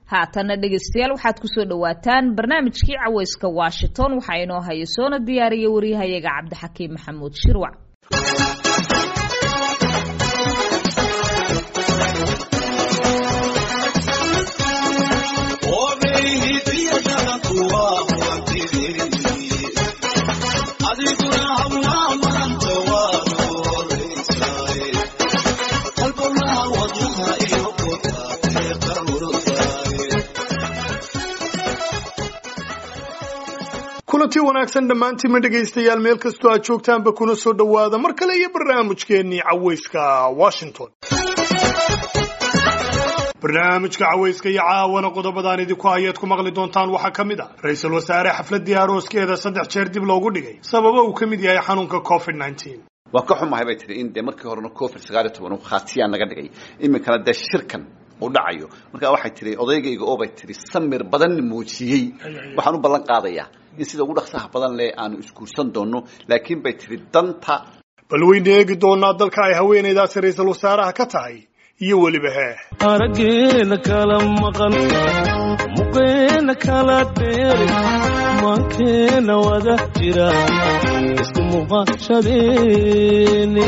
haatana dhegaystayaal waxaad kusoo dhawaataan barnaamijkii caweyska washington waxaa inoo haya soona diyaariya waryahayaga cabdixakiim maxamuud shirwac kulanti wanaagsan dhammaantiinma dhegaystayaal meel kastoo aad joogtaanba kuna soo dhowaada mar kale iyo barnaamijkeennii caweyska washington barnaamijka caweyska iyo caawana qodobadaan idinku hayaad ku maqli doontaan waxaa ka mid ah ra-iisul wasaare xafladii arooskeeda saddex jeer dib loogu dhigay sababa uu ka mid yahay xanuunka covid nneteen waa ka xumahay bay tihi in dee markii horena covid sagaal iyo toban uu khaatiyaan naga dhigay iminkana dee shirkan uu dhacayo markaa waxay tihi odaygayga oo bay tihi samir badan muujiyey waxaan u ballan qaadayaa in sida ugu dhaqsaha badan leh aanu isguursan doono laakiin bay tihi danta bal weyna eegi doonaa dalka ay haweenaydaasi ra-iisul wasaaraha ka tahay iyo weliba hee araggeena kala maqan muqeena kala dheeri maankeena wada jira isku muuqashadeeni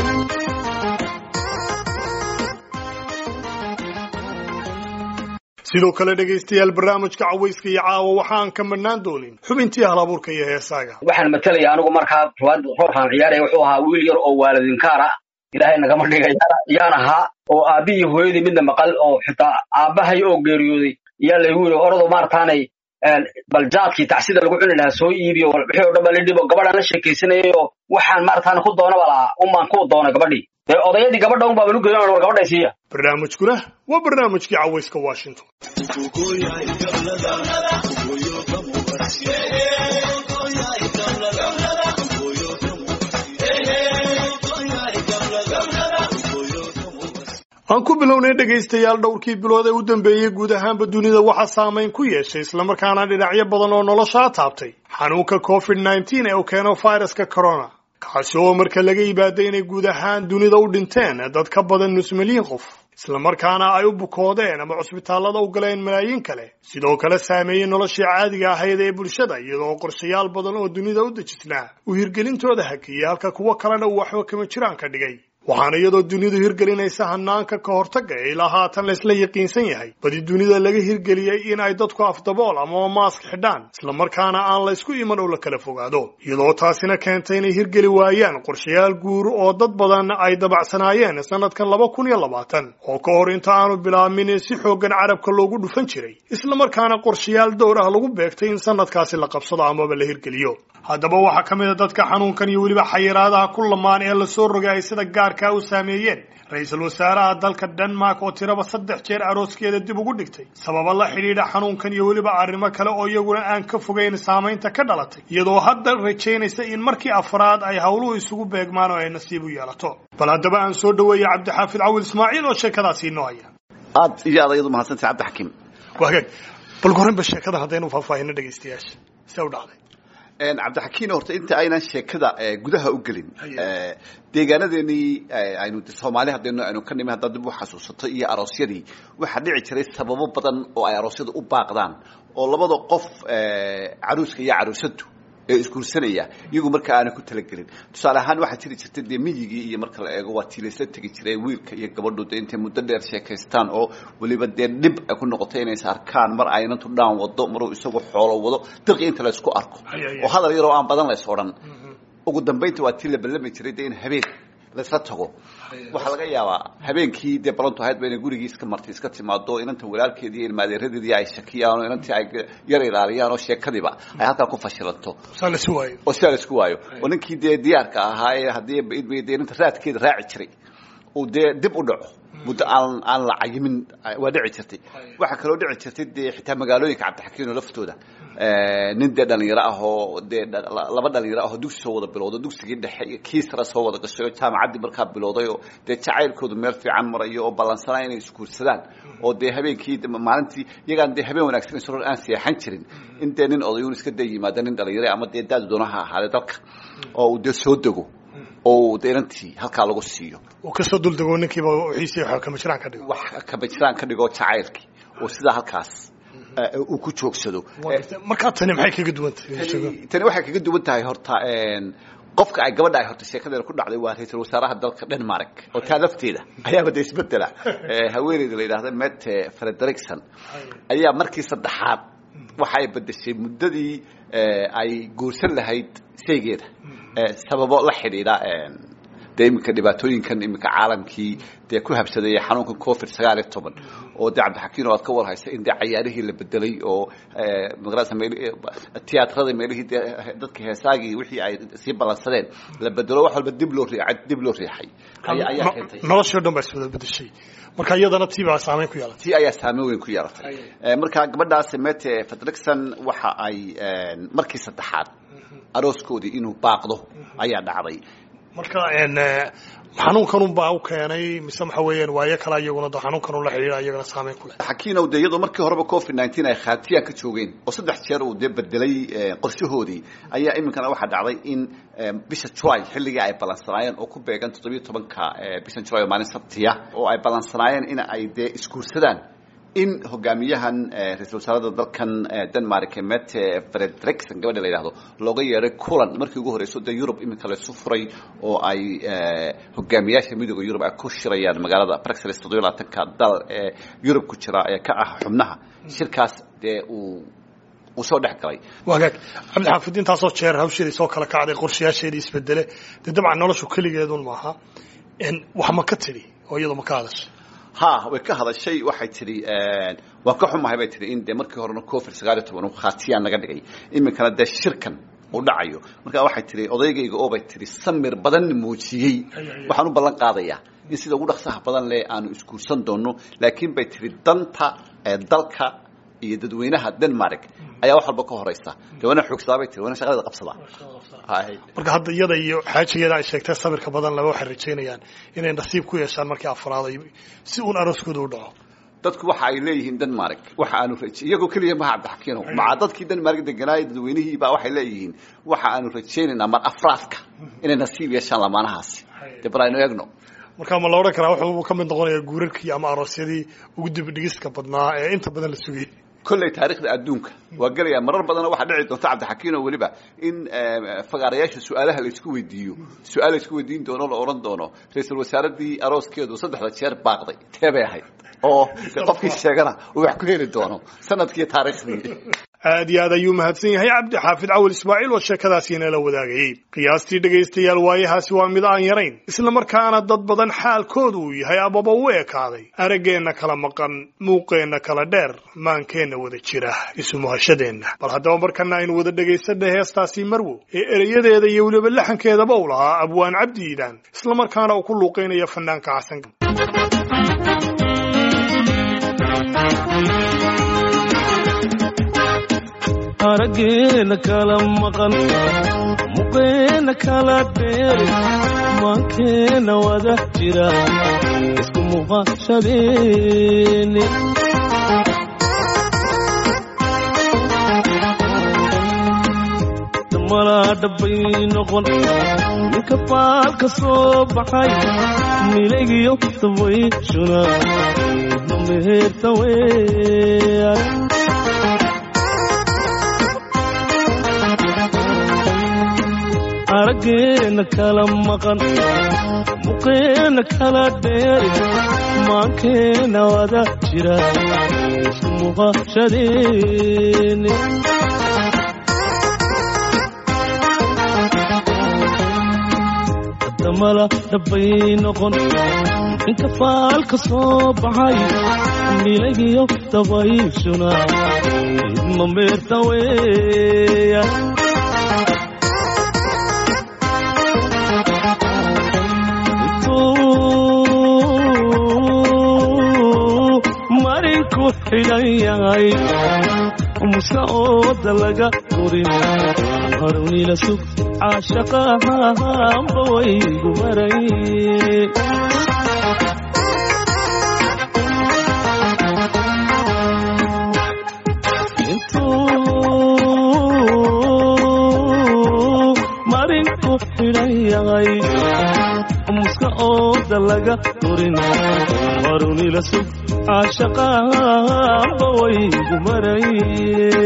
sidoo kale dhegaystayaal barnaamijka caweyska iyo caawa waxaan ka madhnaan doonin xubintii hal abuurka iyo heesaaga waxaan matalaya anigu markaa roorkaan ciyaaraya wuxuu ahaa wiil yar oo waalidinkaara ilaahay nagama dhigay yaan ahaa oo aabbihii hooyadii midna maqal oo xitaa aabbahay oo geeriyooday yaa laygu yidhi orado maarataanay baljaadkii tacsida lagu cuni lahaa soo iibiyo wixii o dhan baa la dhibo gabadhaan la sheekaysanayay oo waxaan maarataana ku doonaba lahaa unbaan ku doonay gabadhii dee odayadii gabadha un baaban u geeyan war gabadhay siiya barnaamijkuna waa barnaamijkii caweyska washington aan ku bilownay dhegaystayaal dhowrkii bilood ee u dambeeyey guud ahaanba dunida waxaa saamayn ku yeeshay islamarkaana dhinacyo badan oo noloshaa taabtay xanuunka covid nneteen ee uu keeno viruska corona kaasi oo marka laga yibaaday inay guud ahaan dunida u dhinteen dad ka badan nus milyan qof islamarkaana ay u bukoodeen ama cusbitaallada u galeen malaayiin kale sidoo kale saameeyey noloshii caadiga ahayd ee bulshada iyadoo qorshayaal badan oo dunida u dejisnaa uu hirgelintooda hakiyey halka kuwo kalena uu waxba kama jiraan ka dhigay waxaana iyadoo dunidu hirgelinaysa hanaanka ka hortagga ee ilaa haatan laysla yaqiinsan yahay badi dunida laga hirgeliyey in ay dadku afdabool ama maask xidhaan islamarkaana aan laysku iman oo la kala fogaado iyadoo taasina keentay inay hirgeli waayaan qorshayaal guur oo dad badan ay dabacsanaayeen sanadkan laba kun iyo labaatan oo ka hor inta aanu bilaabmin si xooggan carabka loogu dhufan jiray islamarkaana qorshayaal dowr ah lagu beegtay in sanadkaasi la qabsado amaba la hirgeliyo haddaba waxaa ka mid a dadka xanuunkan iyo weliba xayiraadaha ku lamaan ee lasoo rogay ay sida gaarkaa u saameeyeen ra-iisul wasaaraha dalka denmark oo tiraba saddex jeer arooskeeda dib ugu dhigtay sababa la xidhiidha xanuunkan iyo weliba arrimo kale oo iyaguna aan ka fogeyn saamaynta ka dhalatay iyadoo hadda rajaynaysa in markii afraad ay howluhu isugu beegmaan oo ay nasiib u yeelato bal haddaba aan soo dhaweeya cabdixaafid cawil ismaaciil oo sheekadaasi inoo haya aad iyo aad ayadu mahadsantay cabdixakiim waagaag bal gorinba sheekada haddaynu faahfaahino dhegaystayaasha see u dhacday cabdixakiin horta inta aynan sheekada gudaha u gelin deegaanadeenii aynu soomaali haddaynu aynu ka nimi haddaad dib u xasuusato iyo aroosyadii waxaa dhici jiray sababo badan oo ay aroosyada u baaqdaan oo labada qof caruuska iyo caruusadu ee isguursanaya iyagu marka aanay ku talagelin tusaale ahaan waxaa jiri jirtay dee miyigii iyo marka la eego waa tii laysla tegi jiray wiilka iyo gabadhu dee intay muddo dheer sheekaystaan oo weliba dee dhib ay ku noqotay inays arkaan mar aynantu dhaan wado maruu isagu xoolo wado dirqi inta laysku arko oo hadal yaroo aan badan lays odhan ugu dambaynta waa tii la ballami jiray dee in habeen laysla tago waxaa laga yaabaa habeenkii dee balantu ahayd ba inay gurigii iska martay iska timaado inanta walaalkeedii iyo ilmaadeeradeedii ay shakiyaan oo inantii ay yar ilaaliyaan oo sheekadiiba ay halkaa ku fashilanto saa la isu waayo oo sidaa la isku waayo oo ninkii dee diyaarka ahaa ee haddii dee inanta raadkeeda raaci jiray uu dee dib u dhaco muddo aan aan la cayimin waa dhici jirtay waxaa kaloo dhici jirtay dee xitaa magaalooyinka cabdixakiino laftooda nin dee dhalinyaro ah oo dee laba dhalinyaro ah oo dugsi soo wada bilowda dugsigii dhexe iyo kii sare soo wada gashay oo jaamacaddii markaa bilowday oo dee jacaylkoodu meel fiican marayo oo ballansanaa inay isguursadaan oo dee habeenkii maalintii iyagaan dee habeen wanaagsan isroor aan seexan jirin in dee nin odayuun iska dee yimaada nin dhalinyaro ama dee daadu doonaha ahaadee dalka oo uu dee soo dego oo dee inantii halkaa lagu siiyo uu kasoo duldego ninkiiba wixiisii waxa kama jiraan ka dhigo wax kaba jiraan ka dhigo jacaylkii oo sidaa halkaas eh, uu ku joogsado Waa gartay. markaa tani maxay kaga duwan tahay tani tani waxay kaga duwan tahay horta een, qofka ay gabadha ay horta sheekadeeda ku dhacday waa ra-iisul wasaaraha dalka denmark oo taa lafteeda ayaaba de isbedela Eh, haweeneyda la yidhahda mette frederikson ayaa markii saddexaad waxa ay bedeshay muddadii eh, ay guursan lahayd shaygeeda Eh, sababo la xidhiidha een, dee iminka dhibaatooyinkan iminka caalamkii dee ku habsadaya xanuunkan covid sagaal iyo toban oo dee cabdixakiin oo aad ka warhaysa in dee cayaarihii la bedelay oo eh, magarasa meel tiyaatrada meelihii dee dadka heesaagii wixii ay sii ballansadeen la bedelo wax walba dib loo riixay dib loo riixay ayaa ayaa No- keentay noloshii o dhan baa iswada bedeshay marka iyadana tii baa saameyn ku yeelatay tii ayaa saameyn weyn ku yeelatay Eh, marka gabadhaasi mete fredrickson waxa ay eh, markii saddexaad arooskoodii inuu baaqdo ayaa dhacday marka een, eh, xanuunkanun baa u keenay mise waxa weeyaan waayo kale iyaguna da xanuunkanun la xidhiidha iyagana saameyn ku leh xakiinow dee iyadoo markii horeba covid nineteen ay khaatiyan ka joogeen oo saddex jeer uu dee bedelay eh, qorshahoodii ayaa iminkana waxaa dhacday in eh, bisha july xilligii ay ballansanaayeen oo ku beegan toddobiyo tobanka eh, bisha july oo maalin sabtiya oo ay ballansanaayeen in ay dee isguursadaan in hogaamiyahan eh, ra-iisul wasaarada dalkan eh, denmark mette frederikson gabadha la yidhahdo looga yeeray kulan markii ugu horeyso dee yurub iminka laysu furay oo ay eh, hogaamiyaasha midooda yurub ay ku shirayaan magaalada bruxelles toddobiyo labaatanka dal ee yurub ku jira ee ka ah xubnaha shirkaas dee uu uu soo dhex galay wagaag cabdixaafid intaasoo jeer hawsheedii soo kala kacday qorshayaasheedii isbedele dee dabcan noloshu keligeedun maaha En, wax ma ka tidhi oo iyadu ma ka hadashay ha way ka hadashay waxay tidhi waan ka xumahay bay tidhi in dee markii horena covid sagaal iyo toban uu khaatiyaan naga dhigay iminkana dee shirkan uu dhacayo marka waxay tidhi odaygayga oo bay tidhi samir badan muujiyey waxaan u ballan qaadayaa in sida ugu dhaqsaha badan leh aanu isguursan doono laakiin bay tidhi danta ee dalka iyo dadweynaha denmark ayaa wax walba ka horeysa dee waana xoogsadaa bay tihi waana shaqadeeda qabsadaa Hay. marka hadda iyada iyo xaajigeeda ay sheegtay sabirka badan laba waxay rajaynayaan inay nasiib ku yeeshaan markii afraad ay si uun arooskooda u dhaco dadku waxa ay leeyihiin denmark waxa aanu raj- iyagoo keliya maha cabdixakiino maca dadkii denmark deganaayay dadweynihii baa waxay leeyihiin waxa aanu rajaynaynaa mar afraadka inay nasiib yeeshaan lamaanahaasi dee bal aynu eegno marka ma la odhan karaa wuxuu ka mid noqonayaa guurarkii ama aroosyadii ugu dibdhigiska badnaa ee inta badan la sugayay kolley taariikhda adduunka waa gelaya marar badanna waxaa dhici doonta cabdixakiino weliba in eh, fagaarayaasha su-aalaha laysku weydiiyo su-aal laysku weydiin doono la odhan doono ra-iisul wasaaradii arooskeedu saddexda jeer baaqday tee bay ahayd oo dee qofkii sheegana uu wax ku heli doono sanadkii taariikhdii aad iyo aad ayuu mahadsan yahay cabdi xaafid cawil ismaaciil oo sheekadaasi inala wadaagayey qiyaastii dhegaystayaal waayahaasi waa mid aan yarayn isla markaana dad badan xaalkoodu uu yahay amaba u ekaaday araggeenna kala maqan muuqeenna kala dheer maankeenna wada jira isumuhashadeenna bal haddaba markana aynu wada dhegaysanay heestaasi marwo ee ereyadeeda iyo weliba laxankeedaba u lahaa abwaan cabdi iidaan isla markaana uu ku luuqaynaya fanaanka xasan araggeena kala maqan muqeena kala dheeri maankeena wada jira isku muuqashadeeni malaa dhabbay noqon ninka faalka soo baxay milagiyo dabayshuna mameherta weeyaan araggeena kala maqan muqeena kala dheeri maankeena wada jira isku muuqashadeeni damala dhabbay noqon inka faalka soo baxay milagiyo dabayshuna idma meerta weeya marinku xidhan yahay musa ooda laga gurin harunila sug caashaqahanba waygu maray intuu marinku xidhan yahay muska ooda laga gurin harunila sug caashaqaanba waygu maray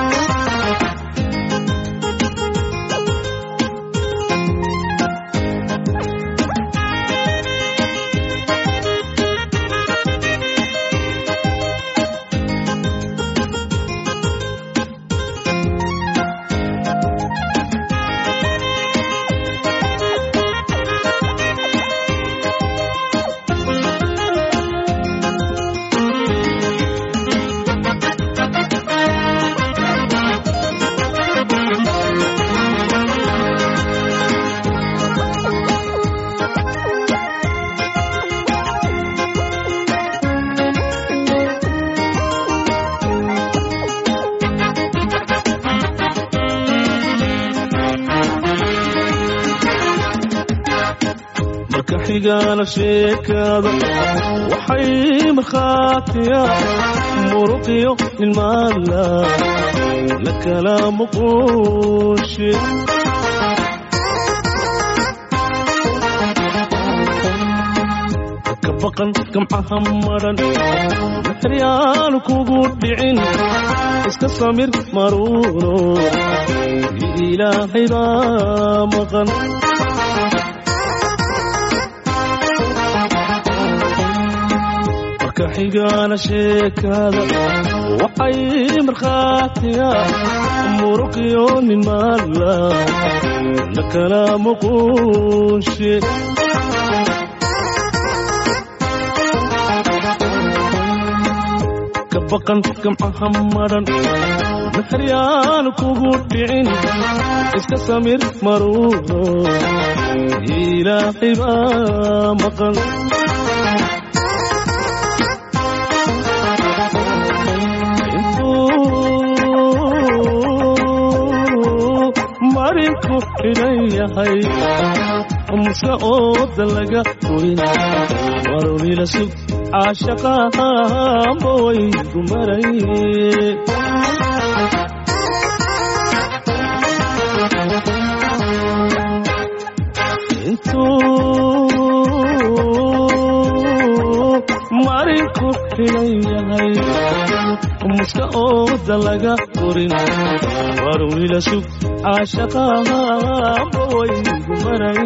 marka xigaana sheekada waxay markhaatiya muruqiyo ilmaala la kala muquushe ka baqan gamcaha maran maxryaanu kugu dhicin iska samir maruuno ilaahay baa maqan marka xigaana sheekada waxay markhaatiya muruqiyo nin maala la kala muquushe ka baqan gamcaha maran maxryaanu kugu dhicin iska samir maruuno ilaahay baa maqan intuu marinku xidhan yahay muse ooda laga korin marunila sug caashaqaanba waygu maray intuu marinku xidhan yahay muska ooda laga korin warwila sug caashaqaanba waygu maray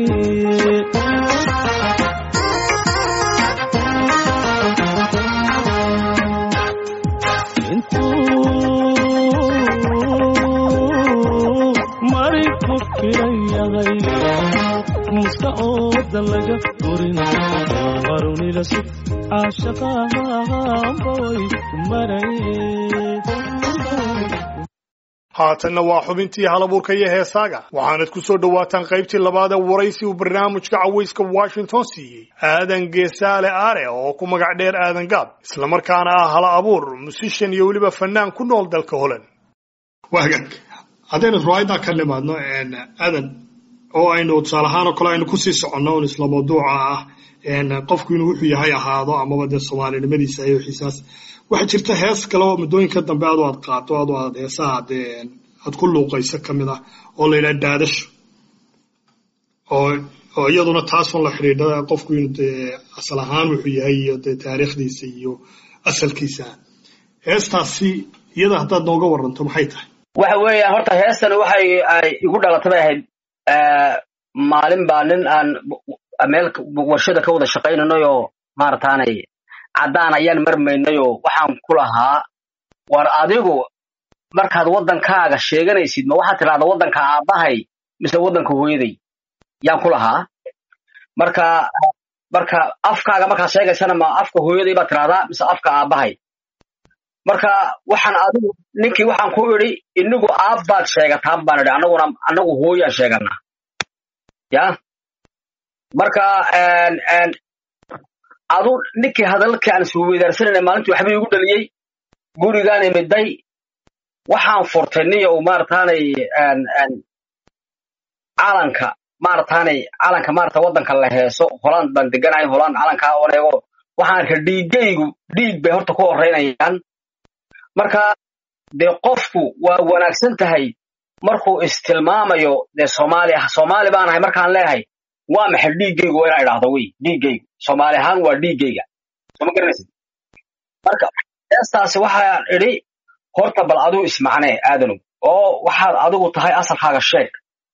intuu marinku xidhan yahay muska ooda laga korin warunila sug caashaqaanba waygu maray haatanna waa xubintii halabuurka iyo heesaaga waxaanad ku soo dhowaataan qaybtii labaad ee waraysi uu barnaamijka cawayska washington siiyey aadan geesaale aare oo ku magac dheer aadan gaab islamarkaana ah hala abuur musishan iyo weliba fanaan ku nool dalka holand waagaag haddaynu riwaayadaa ka nimaadno aadan oo aynu tusaale ahaan oo kale aynu kusii soconno un isla mawduuca ah qofku inuu wuxuu yahay ahaado amaba dee soomaalinimadiisa iyo xiisaas waxaa jirta hees kale oo muddooyinka dambe adu aad qaato adu aad heesaha dee aad ku luuqayso ka mid ah oo la yidhaha daadasho oo oo iyaduna taasun la xidhiidha qofku inuu dee asal ahaan wuxuu yahay iyo dee taariikhdiisa iyo asalkiisa heestaasi iyada haddaad nooga waranto maxay tahay waxa weeyaan horta heestan waxay ay igu dhalatay bay ahayd maalin baa nin aan meel warshada ka wada shaqaynanayoo maarataanay caddaan ayaan marmaynayoo waxaan ku lahaa war adigu markaad waddankaaga sheeganaysid ma waxaad tidhahdaa waddanka aabbahay mise waddanka hooyaday yaan ku lahaa marka marka afkaaga markaad sheegaysana ma afka hooyaday baad tidhahdaa mise afka aabbahay marka waxaan adigu ninkii waxaan ku idhi inigu aabbaad sheegataan baan idhi annaguna annagu hooyaan sheeganaa ya marka adu ninkii hadalkii aan isweydaarsanayna maalintii waxba igu dhaliyey gurigaan imiday waxaan furtay niya uu maarataanay calanka maarataanay calanka maarata waddanka la heeso holand baan deganahay holand calankaa oo eego waxaan arkay dhiiggaygu dhiig bay horta ku horeynayaan marka dee qofku waa wanaagsan tahay markuu istilmaamayo dee soomaaliya soomaali baan ahay markaan leeyahay waa maxay dhiiggaygu waa inaa idhaahdo wey dhiiggaygu soomaali ahaan waa dhiiggayga soo ma garanaysid marka heestaasi waxaan idhi horta bal aduu ismacnee aadanow oo waxaad adigu tahay asalkaaga sheeg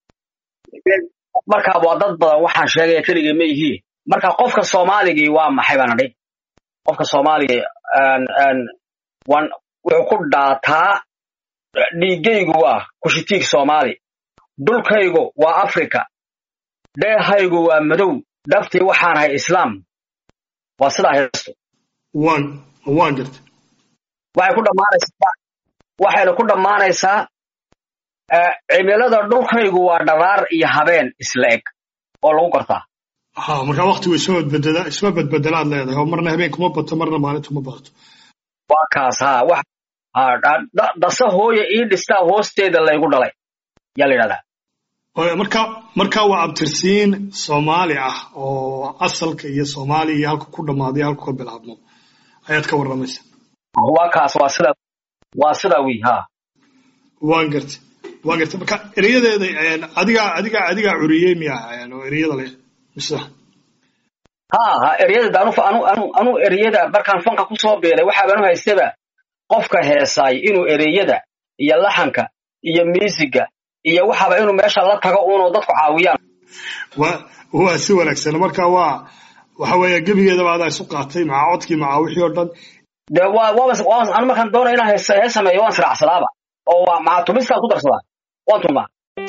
marka waa dad badan waxaan sheegaya keligay ma yihiin marka qofka soomaaligii waa maxay baan idhi qofka soomaaligii wan wuxuu ku dhaataa dhiiggaygu waa kushitiig soomaali dhulkaygu waa africa dheehaygu waa madow dhabtii waxaan ahay islaam waa sidaa heestu waan waan gartay waxay ku dhammaanaysaa waxayna ku dhammaanaysaa cimilada dhulkaygu waa dharaar iyo habeen isla eg oo lagu gartaa ha markaa waktigu isma badbedela isma badbedelaad leedahay oo marna habeenkuma bato marna maalintuma badato waa kaas ha wax ha dasa hooya ii dhistaa hoosteeda laygu dhalay yaa la yidhahdaa marka marka waa abtirsiin soomaali ah oo asalka iyo soomaaliya iyo halka ku dhammaaday halka ka bilaabmo ayaad ka warramaysa waa kaas waa sida waa sidaa wi ha waan gartay waan gartay marka ereyadeeda adigaa adigaa adigaa curiyey miya oo ereyada leh mise ha ha ereyada anu anu anu anu ereyada markaan fanka ku soo biiray waxaabanu haystaba qofka heesaay inuu ereyada iyo laxanka iyo miisiga iyo waxaba inuu meesha la tago uunoo dadku caawiyaan wa waa si wanaagsan marka waa waxa weeye gebigeedaba adaa isu qaatay maca codkii maca wixii oo dhan dee waa waaba waa anu markaan doonaya inaan hees hees sameeyo waan siracsadaaba oo waa maca tumistaan ku darsadaa waan tumaa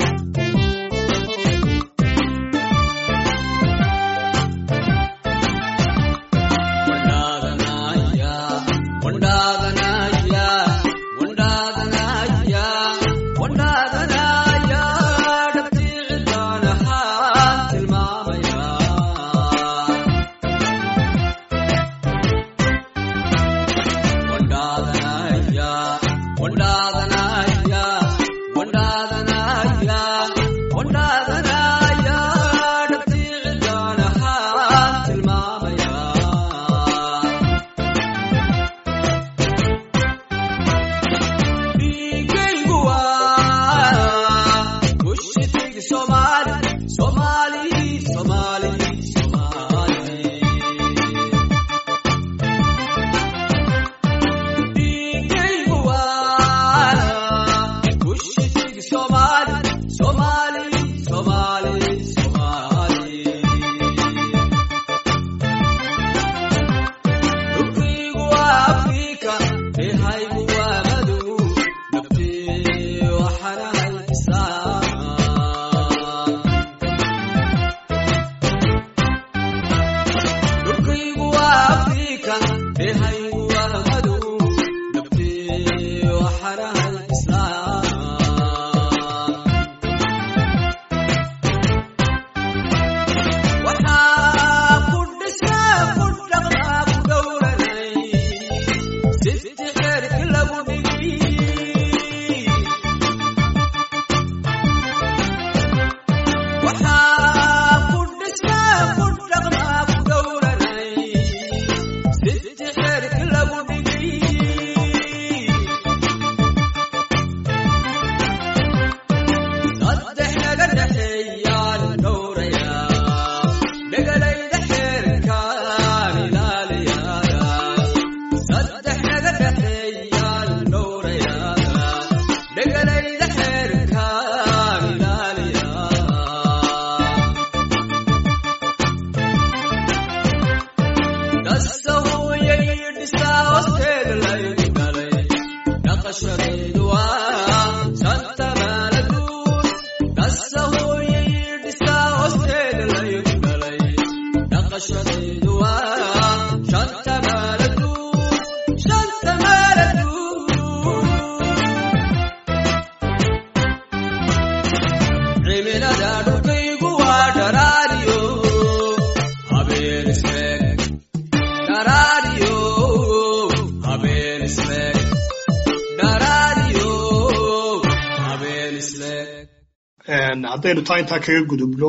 haddaynu taa intaa kaga gudubno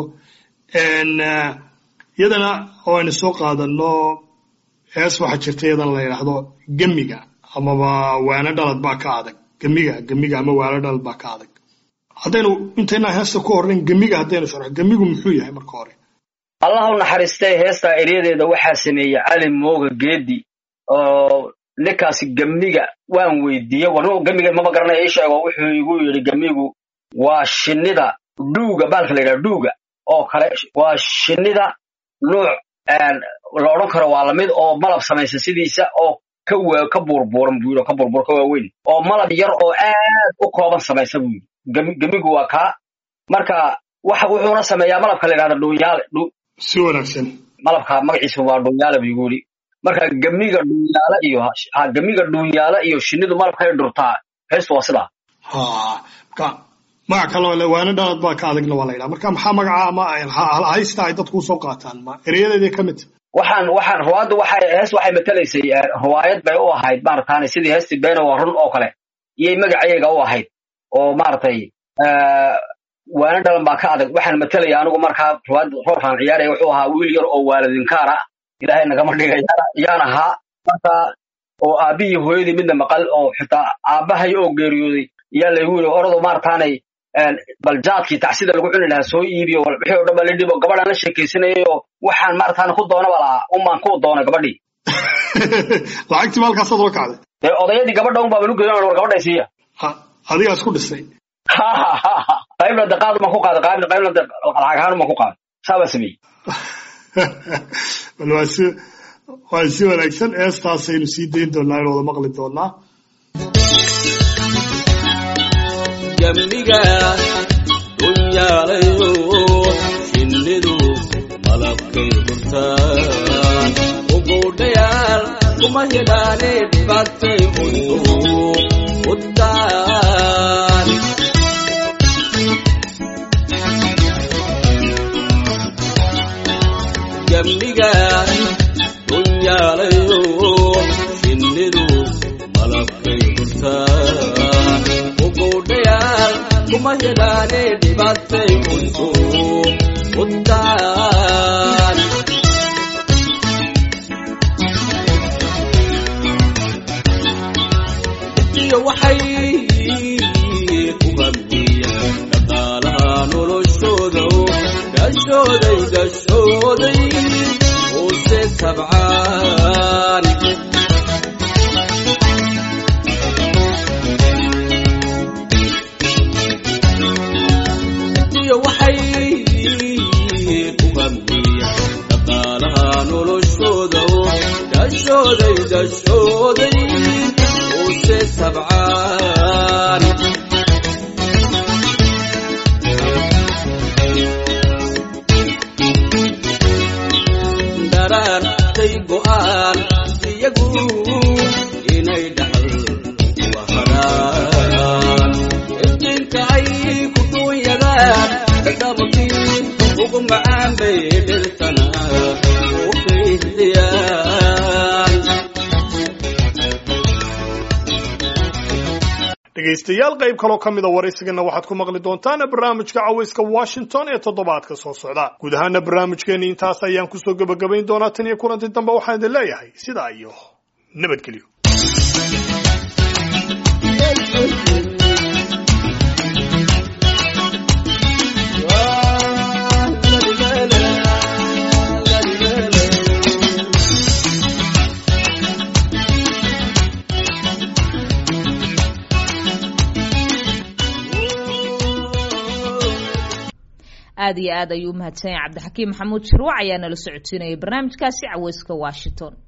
iyadana oo aynu soo qaadano hees waxaa jirta iyadana la yidhaahdo gemiga amaba waano dhalad baa ka adag gemiga gemiga ama waano dhalad baa ka adag haddaynu intaynaa heesta ku hornayn gemiga haddaynu sharxo gemigu muxuu yahay marka hore allah u naxariistay heestaa eryadeeda waxaa sameeyey cali mooga geedi oo ninkaasi gemniga waan weydiiyey war gemiga maba garanaya ii sheego wuxuu igu yidhi gemigu waa shinnida dhuuga baalka la yidhaha dhuuga oo kale waa shinnida nuuc la odhan karo waa lamid oo malab samaysa sidiisa oo ka wa ka buurbuuran buu yidhi oo ka buurbuur ka waaweyn oo malab yar oo aad u kooban samaysa buu yidhi Gem- gemigu waa kaa marka waxa wuxuuna sameeyaa malabka la yidhahda dhuunyaale dhu- si wanaagsan malabka magaciisa waa dhuunyaale buu igu yidhi marka gemiga dhuunyaale iyo ha gemiga dhuunyaale iyo shinnidu malabkay dhurtaa heestu waa sidaa ha marka magac kaloo le waana dhalad baa ka adagna waa la yidhaha marka maxaa magaca ama ha- haysta ay dadku usoo qaataan ma ereyadeedii ka mid waxaan waxaan ruwaaddu waxay hees waxay matalaysay eh, ruwaayad bay u ahayd maarataane sidii heestii beena waa run oo kale iyay magacayaga u ahayd oo maaragtay eh, waana dhalan baa ka adag waxaan matalaya anigu markaa ruwaad roolkaan ciyaaraya wuxuu ahaa wiil yar oo waaladinkaara ilaahay nagama dhiga yaan- yaan ahaa marka oo aabbihii hooyadii midna maqal oo xitaa aabbahay oo geeriyooday yaa laygu yidhi orado maarataanay een, bal jaadkii tacsida lagu cuni lahaa soo iibiyo wal- wixii oo dhan baa la dhibo gabadhaan la sheekaysanayay oo waxaan maarataane ku doonaba lahaa umaan ku doonay gabadhii lacagtii ma halkaasaad ula kacday dee odayadii gabadha un baa lu geeyan war gabadhay siiya ha adigaa isku dhisay qaybna de qaad umaan ku qaaday qaybna qaybna de lacag ahaan umaan ku qaaday saa baa sameeyey bal waa si waa si wanaagsan eestaasaynu sii dayn doonaa in wada maqli doonaa jamniga dunyaalayo shinnidu malabkay hurtaan uguudhayaal kuma hidhaane dhibaatay undu udaan jamniga dunyaalayo shinnidu malabkay hurtaan uguudhayaal kuma hidhaane dhibaatay undu udaan iyo waxay ku hamiyaan dhaqaalaha noloshooda gashooday gashooday hoose tabcaan iyo waxay ku hamiyaan dhaqaalaha noloshooda gashooday gashooday hoose tabcaan dharaartay go'aan iyagu inay dhaxal waharaan iftiinka ay ku duunyadaan dhadhabkii ugu macaan bay dhirtana u fiihdiyaan dhegaystayaal qayb kaloo ka mida waraysigana waxaad ku maqli doontaan barnaamijka cawayska washington ee toddobaadka soo socda guud ahaana barnaamijkeeni intaas ayaan kusoo gebagabayn doonaa tan iyo kulanti dambe waxaan idin leeyahay sidaa iyo nabadgelyo aad iyo aad ayuu umahadsan yahay cabdixakiim maxamuud shirwac ayaa nala socodsiinayay barnaamijkaasi caweyska washington